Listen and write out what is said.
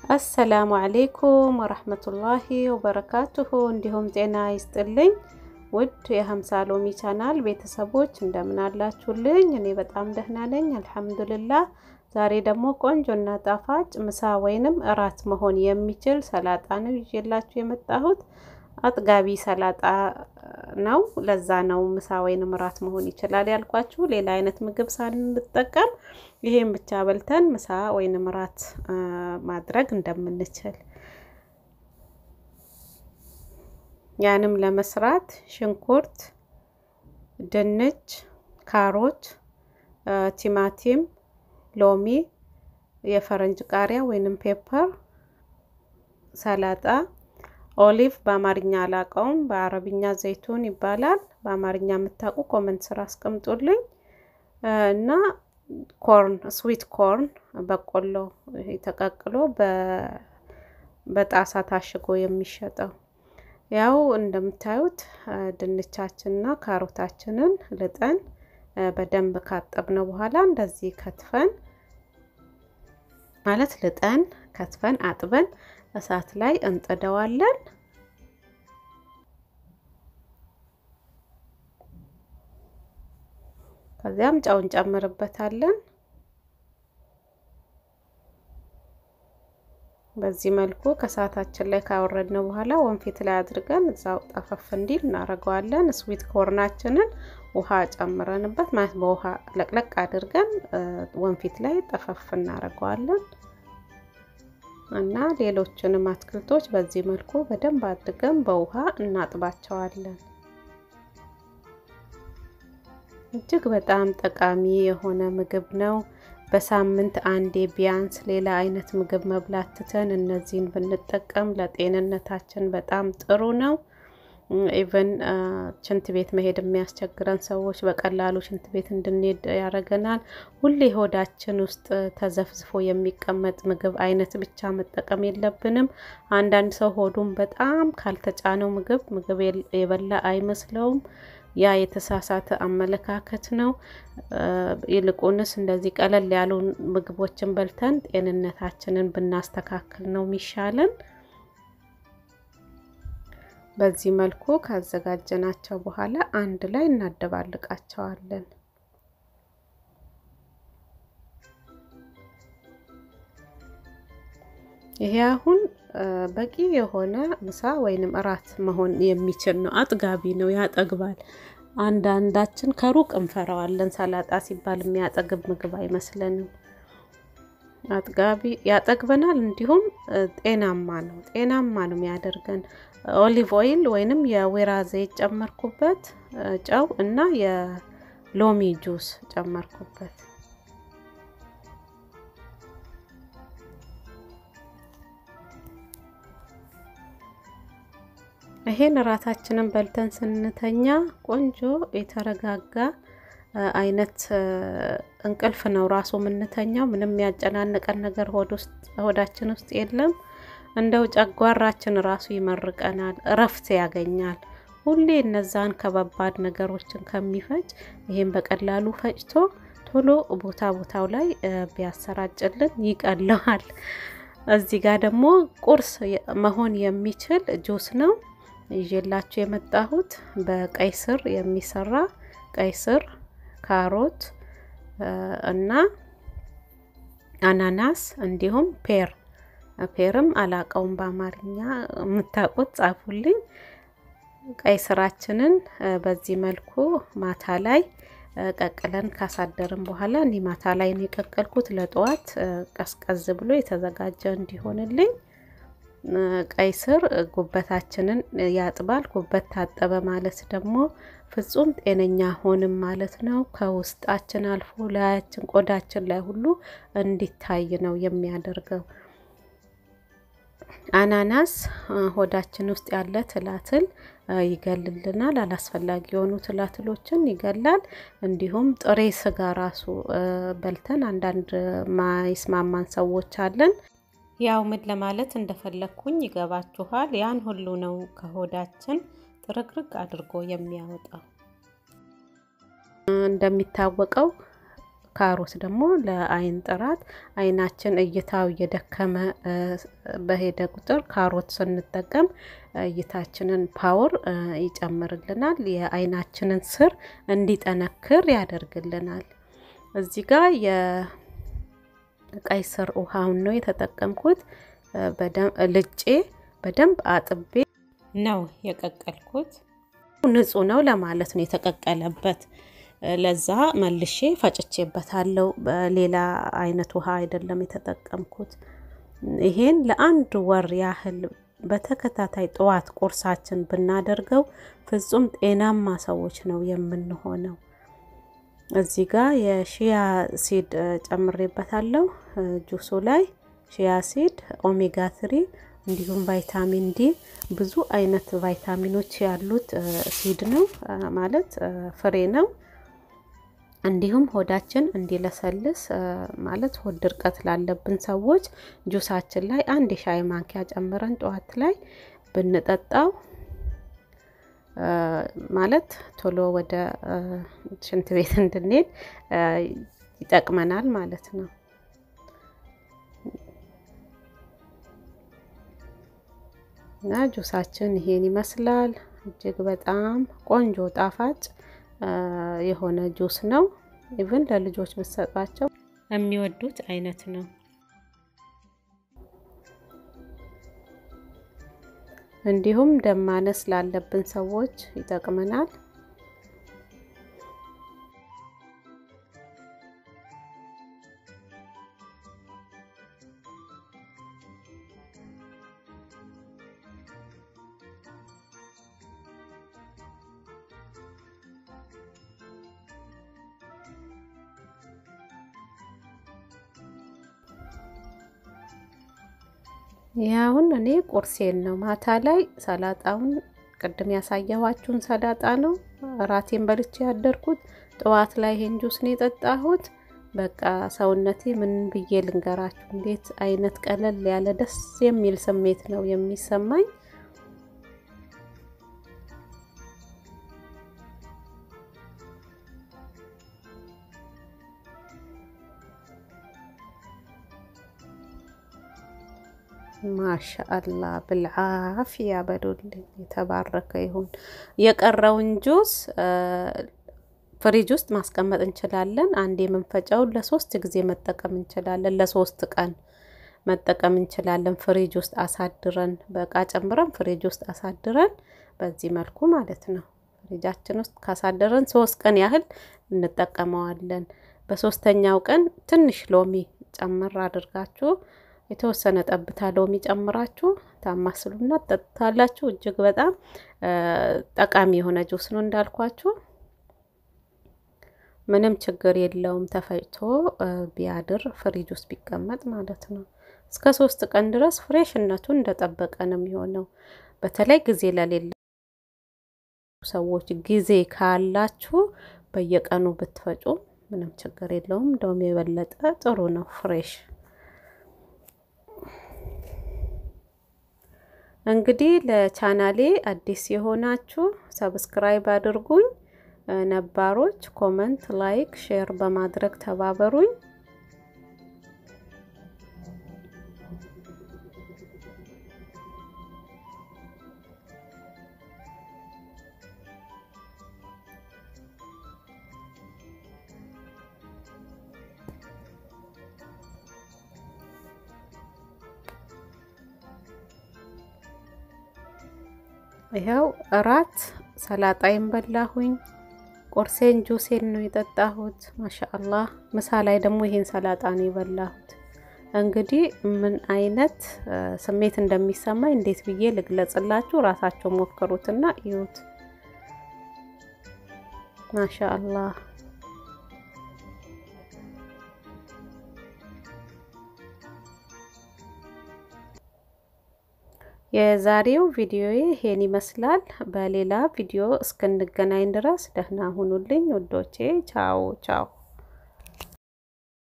አሰላሙ አሌይኩም ወረህመቱላሂ ወበረካቱሁ። እንዲሁም ጤና ይስጥልኝ ውድ የሀምሳ ሎሚ ቻናል ቤተሰቦች እንደምን አላችሁልኝ? እኔ በጣም ደህና ነኝ አልሐምዱልላህ። ዛሬ ደግሞ ቆንጆና ጣፋጭ ምሳ ወይንም እራት መሆን የሚችል ሰላጣ ነው ይዤላችሁ የመጣሁት። አጥጋቢ ሰላጣ ነው። ለዛ ነው ምሳ ወይንም እራት መሆን ይችላል ያልኳችሁ። ሌላ አይነት ምግብ ሳንጠቀም ይሄን ብቻ በልተን ምሳ ወይንም እራት ማድረግ እንደምንችል ያንም ለመስራት ሽንኩርት፣ ድንች፣ ካሮት፣ ቲማቲም፣ ሎሚ፣ የፈረንጅ ቃሪያ ወይንም ፔፐር፣ ሰላጣ፣ ኦሊቭ በአማርኛ አላውቀውም፣ በአረብኛ ዘይቱን ይባላል። በአማርኛ የምታውቁ ኮመንት ስራ አስቀምጡልኝ እና ኮርን ስዊት ኮርን በቆሎ ተቀቅሎ በጣሳ ታሽጎ የሚሸጠው ያው እንደምታዩት ድንቻችንና ካሮታችንን ልጠን በደንብ ካጠብነው በኋላ እንደዚህ ከትፈን ማለት ልጠን ከትፈን አጥበን እሳት ላይ እንጥደዋለን። ከዚያም ጨው እንጨምርበታለን። በዚህ መልኩ ከሰዓታችን ላይ ካወረድነው በኋላ ወንፊት ላይ አድርገን እዛው ጠፈፍ እንዲል እናደርገዋለን። ስዊት ኮርናችንን ውሃ ጨምረንበት ማለት በውሃ ለቅለቅ አድርገን ወንፊት ላይ ጠፈፍ እናደርገዋለን እና ሌሎችንም አትክልቶች በዚህ መልኩ በደንብ አድርገን በውሃ እናጥባቸዋለን። እጅግ በጣም ጠቃሚ የሆነ ምግብ ነው። በሳምንት አንዴ ቢያንስ ሌላ አይነት ምግብ መብላት ትተን እነዚህን ብንጠቀም ለጤንነታችን በጣም ጥሩ ነው። ኢቨን ሽንት ቤት መሄድ የሚያስቸግረን ሰዎች በቀላሉ ሽንት ቤት እንድንሄድ ያደርገናል። ሁሌ ሆዳችን ውስጥ ተዘፍዝፎ የሚቀመጥ ምግብ አይነት ብቻ መጠቀም የለብንም። አንዳንድ ሰው ሆዱን በጣም ካልተጫነው ምግብ ምግብ የበላ አይመስለውም። ያ የተሳሳተ አመለካከት ነው። ይልቁንስ እንደዚህ ቀለል ያሉ ምግቦችን በልተን ጤንነታችንን ብናስተካክል ነው የሚሻለን። በዚህ መልኩ ካዘጋጀናቸው በኋላ አንድ ላይ እናደባልቃቸዋለን። ይሄ አሁን በቂ የሆነ ምሳ ወይንም እራት መሆን የሚችል ነው። አጥጋቢ ነው፣ ያጠግባል። አንዳንዳችን ከሩቅ እንፈራዋለን። ሰላጣ ሲባል የሚያጠግብ ምግብ አይመስለንም። አጥጋቢ ያጠግበናል፣ እንዲሁም ጤናማ ነው። ጤናማ ነው የሚያደርገን። ኦሊቭ ኦይል ወይንም የወይራ ዘይት ጨመርኩበት፣ ጨው እና የሎሚ ጁስ ጨመርኩበት። ይሄን እራታችንን በልተን ስንተኛ ቆንጆ የተረጋጋ አይነት እንቅልፍ ነው ራሱ የምንተኛው። ምንም ያጨናነቀን ነገር ሆዳችን ውስጥ የለም። እንደው ጨጓራችን ራሱ ይመርቀናል፣ እረፍት ያገኛል። ሁሌ እነዛን ከባባድ ነገሮችን ከሚፈጭ ይሄን በቀላሉ ፈጭቶ ቶሎ ቦታ ቦታው ላይ ቢያሰራጭልን ይቀለዋል። እዚህ ጋር ደግሞ ቁርስ መሆን የሚችል ጁስ ነው ይዤላችሁ የመጣሁት በቀይ ስር የሚሰራ ቀይ ስር፣ ካሮት እና አናናስ እንዲሁም ፔር ፔርም አላቀውም በአማርኛ የምታውቁት ጻፉልኝ። ቀይ ስራችንን በዚህ መልኩ ማታ ላይ ቀቅለን ካሳደርን በኋላ እኔ ማታ ላይ ነው የቀቀልኩት ለጠዋት ቀዝቀዝ ብሎ የተዘጋጀ እንዲሆንልኝ። ቀይ ስር ጉበታችንን ያጥባል። ጉበት ታጠበ ማለት ደግሞ ፍጹም ጤነኛ ሆንም ማለት ነው። ከውስጣችን አልፎ ላያችን፣ ቆዳችን ላይ ሁሉ እንዲታይ ነው የሚያደርገው። አናናስ ሆዳችን ውስጥ ያለ ትላትል ይገልልናል። አላስፈላጊ የሆኑ ትላትሎችን ይገላል። እንዲሁም ጥሬ ስጋ ራሱ በልተን አንዳንድ ማይስማማን ሰዎች አለን። ያው ምን ለማለት እንደፈለግኩኝ ይገባችኋል። ያን ሁሉ ነው ከሆዳችን ጥርግርግ አድርጎ የሚያወጣው። እንደሚታወቀው ካሮት ደግሞ ለአይን ጥራት አይናችን እይታው እየደከመ በሄደ ቁጥር ካሮት ስንጠቀም እይታችንን ፓወር ይጨምርልናል። የአይናችንን ስር እንዲጠነክር ያደርግልናል። እዚህ ጋር የቀይ ስር ውሃውን ነው የተጠቀምኩት። ልጬ በደንብ አጥቤ ነው የቀቀልኩት። ንጹህ ነው ለማለት ነው የተቀቀለበት። ለዛ መልሼ ፈጭቼበታለሁ። በሌላ አይነት ውሃ አይደለም የተጠቀምኩት። ይሄን ለአንድ ወር ያህል በተከታታይ ጠዋት ቁርሳችን ብናደርገው ፍጹም ጤናማ ሰዎች ነው የምንሆነው። እዚህ ጋር የሺያ ሲድ ጨምሬበታለሁ። ጁሱ ላይ ሺያ ሲድ፣ ኦሜጋ ትሪ እንዲሁም ቫይታሚን ዲ ብዙ አይነት ቫይታሚኖች ያሉት ሲድ ነው ማለት ፍሬ ነው። እንዲሁም ሆዳችን እንዲለሰልስ ማለት ሆድ ድርቀት ላለብን ሰዎች ጁሳችን ላይ አንድ የሻይ ማንኪያ ጨምረን ጠዋት ላይ ብንጠጣው ማለት ቶሎ ወደ ሽንት ቤት እንድንሄድ ይጠቅመናል ማለት ነው። እና ጁሳችን ይሄን ይመስላል። እጅግ በጣም ቆንጆ ጣፋጭ የሆነ ጁስ ነው። ኢቭን ለልጆች ብትሰጧቸው የሚወዱት አይነት ነው። እንዲሁም ደም ማነስ ላለብን ሰዎች ይጠቅመናል። ያሁን እኔ ቁርሴን ነው። ማታ ላይ ሰላጣውን ቅድም ያሳየኋችሁን ሰላጣ ነው ራቴን በልቼ ያደርኩት። ጠዋት ላይ ይሄን ጁስ ነው የጠጣሁት። በቃ ሰውነቴ ምን ብዬ ልንገራችሁ፣ እንዴት አይነት ቀለል ያለ ደስ የሚል ስሜት ነው የሚሰማኝ። ማሻአላ ብልዓፍያ በሉልኝ። የተባረከ ይሁን። የቀረውን ጁስ ፍሪጅ ውስጥ ማስቀመጥ እንችላለን። አንድ የምንፈጨውን ለሶስት ጊዜ መጠቀም እንችላለን። ለሶስት ቀን መጠቀም እንችላለን። ፍሪጅ ውስጥ አሳድረን በእቃ ጨምረን ፍሪጅ ውስጥ አሳድረን በዚህ መልኩ ማለት ነው። ፍሪጃችን ውስጥ ካሳደረን ሶስት ቀን ያህል እንጠቀመዋለን። በሶስተኛው ቀን ትንሽ ሎሚ ጨምር አድርጋችሁ የተወሰነ ጠብታ ሎሚ ጨምራችሁ ታማስሉና ጠጥታላችሁ። እጅግ በጣም ጠቃሚ የሆነ ጁስ ነው እንዳልኳችሁ። ምንም ችግር የለውም። ተፈጭቶ ቢያድር ፍሪጅ ውስጥ ቢቀመጥ ማለት ነው። እስከ ሶስት ቀን ድረስ ፍሬሽነቱን እንደጠበቀ ነው የሚሆነው። በተለይ ጊዜ ለሌለ ሰዎች ጊዜ ካላችሁ በየቀኑ ብትፈጩ ምንም ችግር የለውም። እንደውም የበለጠ ጥሩ ነው ፍሬሽ እንግዲህ ለቻናሌ አዲስ የሆናችሁ ሰብስክራይብ አድርጉኝ። ነባሮች ኮመንት፣ ላይክ፣ ሼር በማድረግ ተባበሩኝ። ይኸው እራት ሰላጣይን በላሁኝ። ቁርሴን ጁሴን ነው የጠጣሁት። ማሻአላህ ምሳ ላይ ደግሞ ይሄን ሰላጣ ነው የበላሁት። እንግዲህ ምን አይነት ስሜት እንደሚሰማኝ እንዴት ብዬ ልግለጽላችሁ? ራሳቸው ሞክሩትና እዩት። ማሻአላህ የዛሬው ቪዲዮ ይሄን ይመስላል። በሌላ ቪዲዮ እስክንገናኝ ድረስ ደህና ሁኑልኝ ውዶቼ። ቻው ቻው።